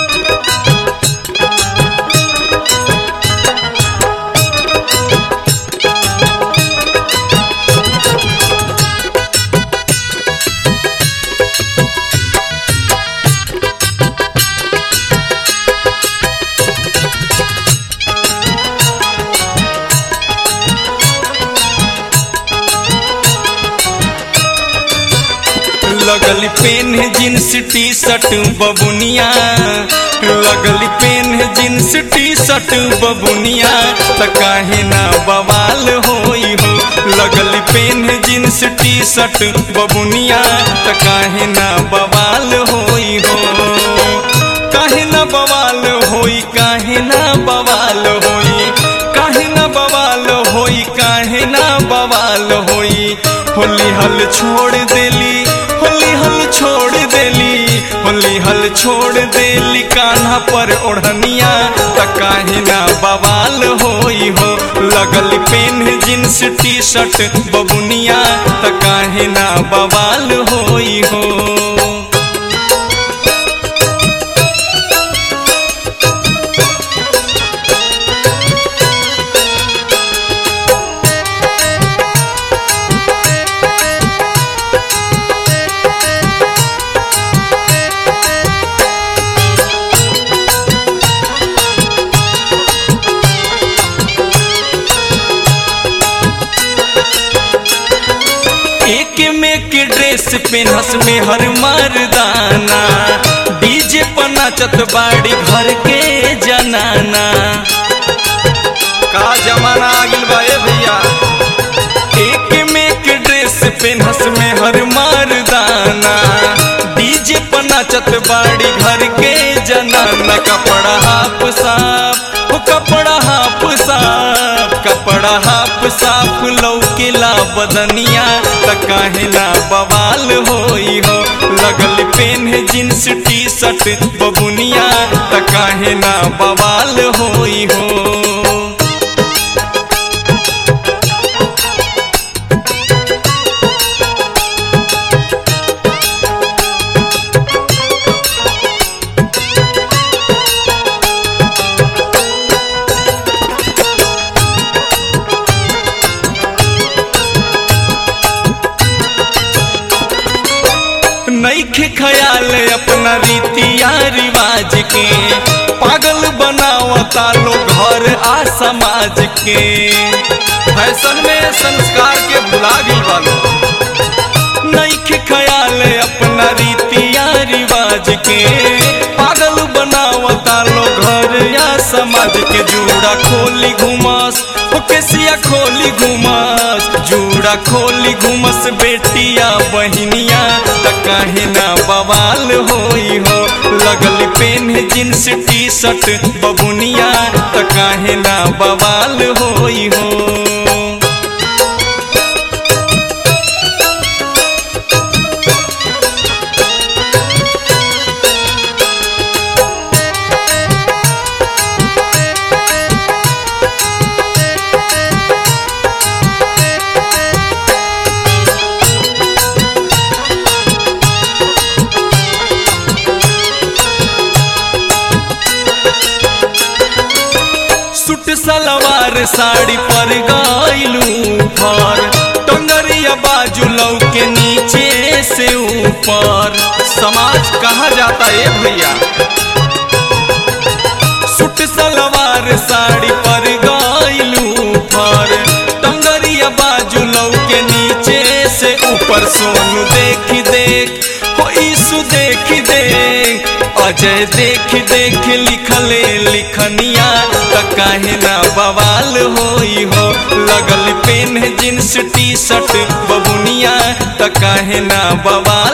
लगल PAN jeans T shirt बबुनिया लगल पेन जींस टी शर्ट बबुनिया त काहे ना बवाल होई हो लगल पेन जींस टी शर्ट बबुनिया त काहे ना बवाल होई हो काहे ना बवाल होई काहे ना बवाल होई काहे ना बवाल होई काहे ना बवाल होई होली हल छोड़ देली होली हल छोड़ देली होली हल छोड़ देली कान्हा पर ओढ़निया त काहे ना बवाल होई हो लगल पेन जींस टी शर्ट बबुनिया त काहे ना बवाल होई हो एक में के ड्रेस पेनहस में हर मर्दाना डीजे पर नाचत बाड़ी घर के जनाना का जमाना आ गइल बा ए भैया एक में के ड्रेस पेनहस में हर मर्दाना डीजे पर नाचत बाड़ी घर के जनाना कपड़ा हाफ साफ हो कपड़ा हाफ साफ कपड़ा हाफ साफ लौकेला बदनिया त काहे ना बवाल होई हो लगल पेन जींस टी शर्ट बबुनिया त काहे ना बवाल होई हो नईखे ख्याल अपना रीतिया रिवाज के पागल बनावता लोग घर आ समाज के फैशन में संस्कार के भुला गई वालो नईखे ख्याल अपना रीतिया रिवाज के पागल बनावता लोग घर या समाज के जूड़ा खोली घुमास हो केसिया खोली घुमास जूड़ा खोली घुमस बेटिया बहिनिया त काहे ना बवाल होई हो लगल पेन जींस टी शर्ट बबुनिया त काहे ना बवाल होई हो सूट सलवार साड़ी पर गइलू फर टंगरिया बाजू लौ के नीचे से ऊपर समाज कहा जाता है भैया सूट सलवार साड़ी पर गइलू फर टंगरिया बाजू लौ के नीचे से ऊपर सोनू देख देख हो ईसु देख देख अजय देख देख लिखले लिखनिया त काहे ना बवाल होई हो लगल पेन जींस टी शर्ट बबुनिया त काहे ना बवाल